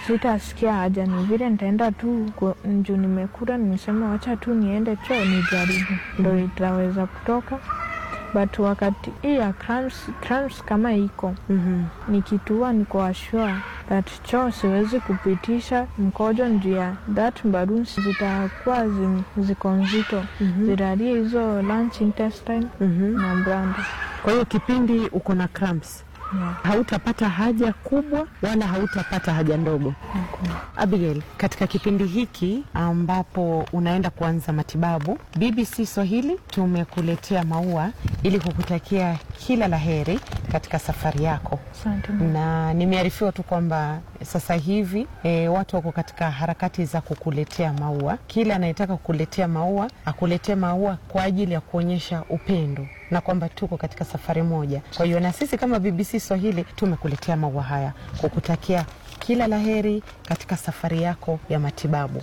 sitasikia haja, ni vile nitaenda tu ku- juu nimekura, nimesema wacha tu niende choo nijaribu, ndo itaweza kutoka. But wakati hii ya cramps, cramps kama iko Mhm. nikitua niko ashua that choo siwezi kupitisha mkojo njuu ya that balloons zitakuwa zi- ziko nzito Mhm. zitalie hizo lunch intestine Mhm. na branda Kwa hiyo kipindi uko na cramps yeah. hautapata haja kubwa wala hautapata haja ndogo. Abigail, katika kipindi hiki ambapo unaenda kuanza matibabu, BBC Swahili tumekuletea maua ili kukutakia kila la heri katika safari yako, Asante. na nimearifiwa tu kwamba sasa hivi e, watu wako katika harakati za kukuletea maua. Kila anayetaka kukuletea maua akuletee maua kwa ajili ya kuonyesha upendo na kwamba tuko katika safari moja. Kwa hiyo na sisi kama BBC Swahili tumekuletea maua haya kukutakia kila laheri katika safari yako ya matibabu.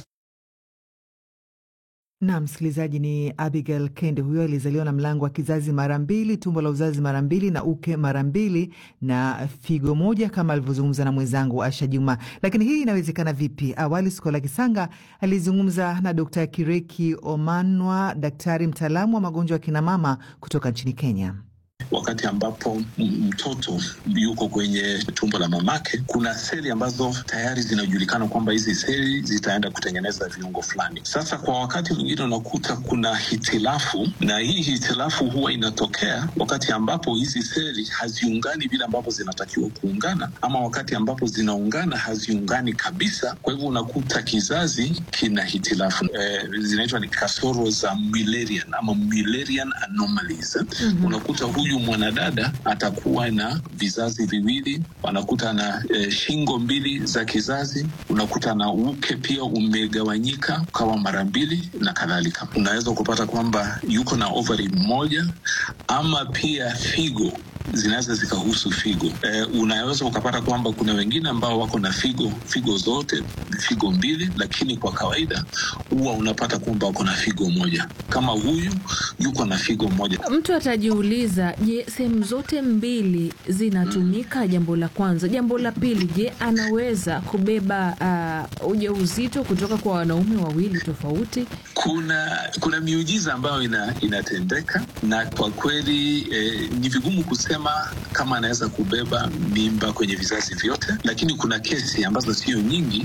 Na msikilizaji, ni Abigail Kende. Huyo alizaliwa na mlango wa kizazi mara mbili, tumbo la uzazi mara mbili, na uke mara mbili na figo moja, kama alivyozungumza na mwenzangu Asha Juma. Lakini hii inawezekana vipi? Awali Skola Kisanga alizungumza na Dkt Kireki Omanwa, daktari mtaalamu wa magonjwa ya kinamama kutoka nchini Kenya. Wakati ambapo m- mtoto yuko kwenye tumbo la mamake, kuna seli ambazo tayari zinajulikana kwamba hizi seli zitaenda kutengeneza viungo fulani. Sasa kwa wakati mwingine unakuta kuna hitilafu, na hii hitilafu huwa inatokea wakati ambapo hizi seli haziungani vile ambavyo zinatakiwa kuungana, ama wakati ambapo zinaungana haziungani kabisa. Kwa hivyo unakuta kizazi kina hitilafu eh, zinaitwa ni kasoro za Mullerian ama Mullerian anomalies. Mm-hmm. Unakuta huyu mwanadada atakuwa na vizazi viwili, anakuta na eh, shingo mbili za kizazi, unakuta na uke pia umegawanyika ukawa mara mbili na kadhalika. Unaweza kupata kwamba yuko na ovary moja ama pia figo zinaweza zikahusu figo. Eh, unaweza ukapata kwamba kuna wengine ambao wako na figo figo zote figo mbili, lakini kwa kawaida huwa unapata kwamba wako na figo moja. Kama huyu yuko na figo moja, Mtu atajiuliza, je, sehemu zote mbili zinatumika? Jambo la kwanza. Jambo la pili, je, anaweza kubeba uh, ujauzito kutoka kwa wanaume wawili tofauti? kuna kuna miujiza ambayo ina, inatendeka na kwa kweli eh, ni vigumu kusema kama anaweza kubeba mimba kwenye vizazi vyote, lakini kuna kesi ambazo sio nyingi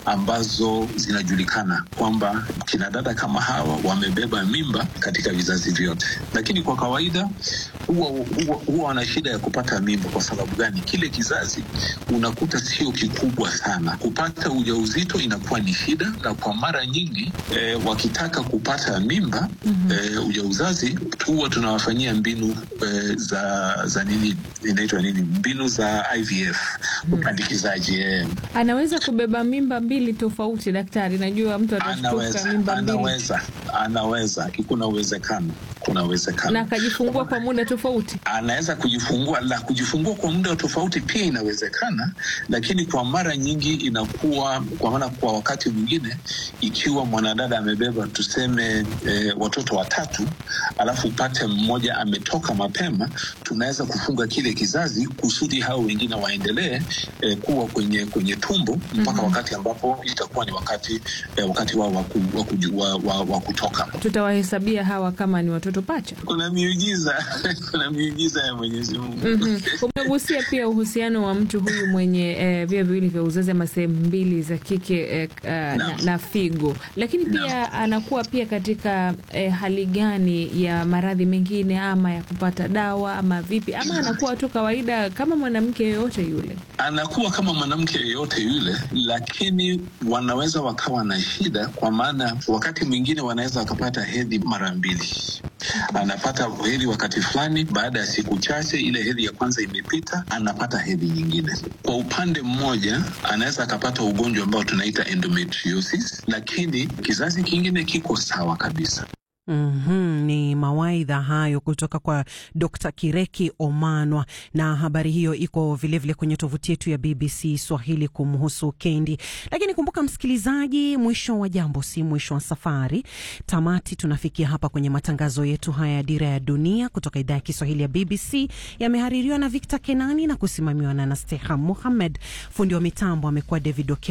ambazo zinajulikana kwamba kina dada kama hawa wamebeba mimba katika vizazi vyote, lakini kwa kawaida huwa huwa huwa wana shida ya kupata mimba. Kwa sababu gani? Kile kizazi unakuta sio kikubwa sana, kupata ujauzito inakuwa ni shida, na kwa mara nyingi eh, wakitaka kupata mimba mm-hmm. eh, ujauzazi huwa tunawafanyia mbinu eh, za za nini inaitwa nini, mbinu za IVF upandikizaji eh. Anaweza kubeba mimba mbili tofauti, daktari? Najua mtu atashtuka Anaweza, mimba mbili anaweza, anaweza, kuna uwezekano, kuna uwezekano na akajifungua kwa muda tofauti. anaweza kujifungua la kujifungua kwa muda tofauti pia inawezekana, lakini kwa mara nyingi inakuwa kwa maana, kwa wakati mwingine, ikiwa mwanadada amebeba tuseme e, watoto watatu, alafu upate mmoja ametoka mapema, tunaweza kufunga kile kizazi kusudi hao wengine waendelee e, kuwa kwenye kwenye tumbo mpaka mm-hmm. wakati ambapo itakuwa ni wakati e, wakati wao wa, ku, wa, kuju- wa, wa, wa kutoka. Tutawahesabia hawa kama ni watoto pacha. Kuna miujiza kuna miujiza ya Mwenyezi Mungu Mhm. Umegusia pia uhusiano wa mtu huyu mwenye eh, via viwili vya uzazi ama sehemu mbili za kike eh, uh, na, Naam. na figo, lakini pia anakuwa pia katika eh, hali gani ya maradhi mengine ama ya kupata dawa ama vipi, ama anakuwa tu kawaida kama mwanamke yoyote yule? anakuwa kama mwanamke yeyote yule, lakini wanaweza wakawa na shida, kwa maana wakati mwingine wanaweza wakapata hedhi mara mbili. Anapata hedhi wakati fulani, baada ya siku chache ile hedhi ya kwanza imepita, anapata hedhi nyingine. Kwa upande mmoja, anaweza akapata ugonjwa ambao tunaita endometriosis, lakini kizazi kingine kiko sawa kabisa. Mm-hmm, ni mawaidha hayo kutoka kwa Dr. Kireki Omanwa, na habari hiyo iko vilevile vile kwenye tovuti yetu ya BBC Swahili kumhusu Kendi. Lakini kumbuka msikilizaji, mwisho wa jambo si mwisho wa safari. Tamati tunafikia hapa kwenye matangazo yetu haya ya Dira ya Dunia kutoka idhaa ya Kiswahili ya BBC. Yamehaririwa na Victor Kenani na kusimamiwa na Nasteha Muhammed. Fundi wa mitambo amekuwa David Oke